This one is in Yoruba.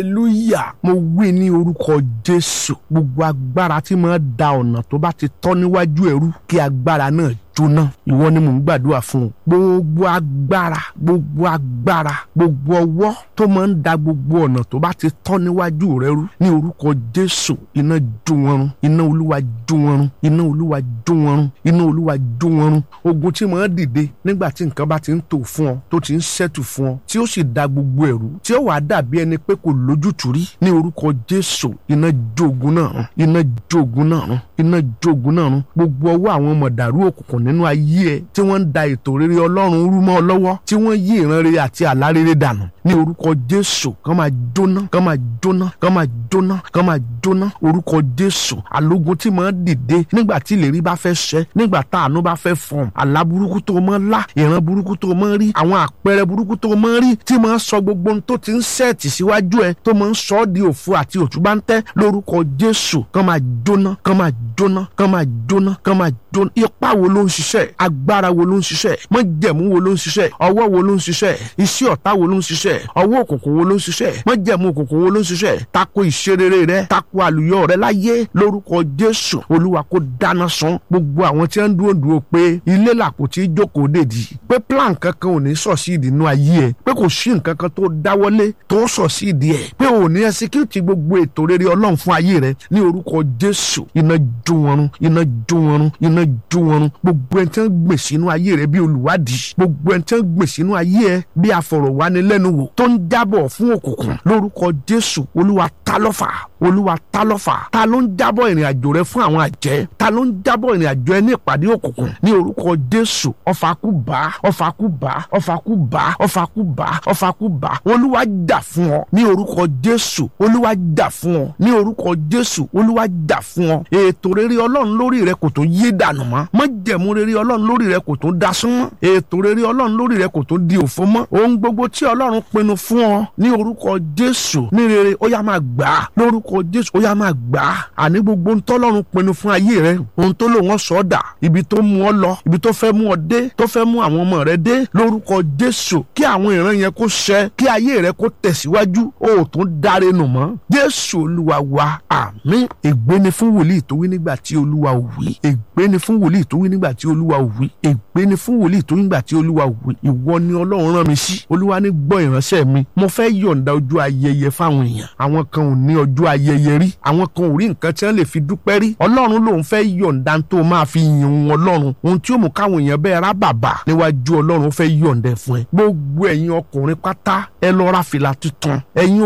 hallelujah mo wí ní orúkọ jésù gbogbo agbára tí máa da ọ̀nà tó bá ti tọ́ níwájú ẹrú kí agbára náà jóná ìwọ ni mò ń gbàdúrà fún un gbogbo agbára gbogbo agbára gbogbo ọwọ́ tó máa ń da gbogbo ọ̀nà tó bá ti tọ́ níwájú rẹ rú ní orúkọ jésù iná jó wọn run iná olúwa jó wọn run iná olúwa jó wọn run iná olúwa jó wọn run ogun tí máa dìde nígbà tí nǹkan bá ti ń tò fún ọ tó ti ń ṣẹ́tù fún ọ tí ó sì da gbogbo ẹ̀rú tí ó wàá dàbí ẹni pé kò lójútùú rí ní orúkọ jésù iná jó ogun náà run iná jó ogun náà run iná jó ogun náà run gbogbo ọwọ́ àwọn mọ̀dàrú òkùnkùn nínú ayé ẹ tí wọ́n ń da ètò rere ọlọ́run rú mọ́ ọ lọ́wọ́ tí wọ́n yí ìran rere àti àlá rere dànù ní orúkọ jésù kán máa jóná kán máa jóná kán máa jóná kán máa jóná orúkọ jésù alógun tí máa dìde nígbà tí ìlérí bá fẹ́ ṣẹ nígbà tá àánú bá fẹ́ fọ̀n àlá burúkú tó máa lá ìran burúkú tó máa rí àwọn àpẹẹrẹ burúkú tó máa rí tí máa sọ gbogbo ohun tó ti ń sẹ́ẹ̀tì síwájú ẹ tó máa ń sọ ọ́ di òfu àti òtúbáńtẹ́ lórúkọ jésù kán máa jóná kán máa jóná kán máa jóná kán máa jóná ipá wo ló ń ṣiṣẹ́ agbára wo ló ń ṣiṣẹ́ májẹ̀mú wo ló ń ṣiṣẹ́ ọwọ́ wo ló ń ṣiṣẹ́ iṣẹ́ ọ̀tá wo ló ń ṣiṣẹ́ ọwọ́ òkùnkùn wo ló ń ṣiṣẹ́ májẹ̀mú òkùnkùn wo ló ń ṣiṣẹ́ tako ìṣerere rẹ tako àlùyọ rẹ láyé lórúkọ jésù olúwa kó dáná sun gbogbo àwọn tí wọ́n ń dúró dúró pé ilé làpò tí jókòó dèdí pé plan kankan ò ní sọ̀síìdì inú ayé ẹ pé kò sí nǹkan kan tó dáwọ́lé tó sọ̀síìdì ẹ pé ò ní ẹsíkúùtì gbogbo ètò rere ọlọ́run fún ayé rẹ ní orúkọ jésù iná jó wọn run iná jó wọn run iná jó wọn run gbogbo ẹni tí wọ́n gbè sínú ayé rẹ bí olùwádìí gbogbo ẹni tí wọ́n gbè sínú ayé ẹ bí afọ̀rọ̀wánilẹ́nuwò tó ń jábọ̀ fún òkùnkùn lórúkọ jésù olúwa ta lọ́fà olúwa ta lọ́fà ta ló ń jábọ̀ ìrìn àjò rẹ fún àwọn àjẹ́ ta ló ń jábọ̀ ìrìn àjò ẹ ní ìpàdé òkùnkùn ní orúkọ jésù ọfàkùbà ọfàkùbà ọfàkùbà ọfàkùbà ọfàkùbà olúwa jà fún ọ ní orúkọ jésù olúwa jà fún ọ ní orúkọ jésù olúwa jà fún ọ ètò rere ọlọ́run lórí rẹ kò tó yé dànù mọ́ májẹ̀mú rere ọlọ́run lórí rẹ kò tó dasún mọ́ ètò rere ọlọ́run lórí rẹ kò tó di òfo mọ́ ohun gbogbo tí ọlọ́run pinnu fún ọ ní orúkọ jésù ní rere ó yá máa gbà á lórúkọ jésù ó yá máa gbà á àní gbogbo ntọ́lọ́run pinnu fún ayé rẹ ohun tó lò wọ́n sọ ọ́ dà ibi tó mú ọ lọ ibi tó fẹ́ mú ọ dé tó fẹ́ mú àwọn ọmọ rẹ dé lórúkọ jésù kí àwọn ìran yẹn kó ṣẹ kí ayé rẹ kó tẹ̀síwájú ó tún dáre nù mọ́ jésù olúwa wa àmín ègbé ni fún wòlíì tó wí nígbà tí olúwa ò wí ègbé ni fún wòlíì tó wí nígbà tí olúwa ò wí ègbé ni fún wòlíì tó wí nígbà tí olúwa ò wí ìwọ ni ọlọ́run rán mi sí olúwa ní gbọ́ ìránṣẹ́ mi mo fẹ́ yọ̀ǹda ọjọ́ ayẹyẹ fáwọn èèyàn àwọn kan ò ní ọjọ́ ayẹyẹ rí àwọn kan ò rí nǹkan tí wọ́n lè fi dúpẹ́ rí ọlọ́run lòun fẹ́ yọ̀ǹda tó máa fi yin òun ọlọ́run ohun tí ó mú káwọn èèyàn bẹ́ẹ̀ rá bàbà níwájú ọlọ́run fẹ́ yọ̀ǹda fún ẹ gbogbo ẹ̀yin ọkùnrin pátá ẹ lọ ra fìlà tuntun ẹ̀yin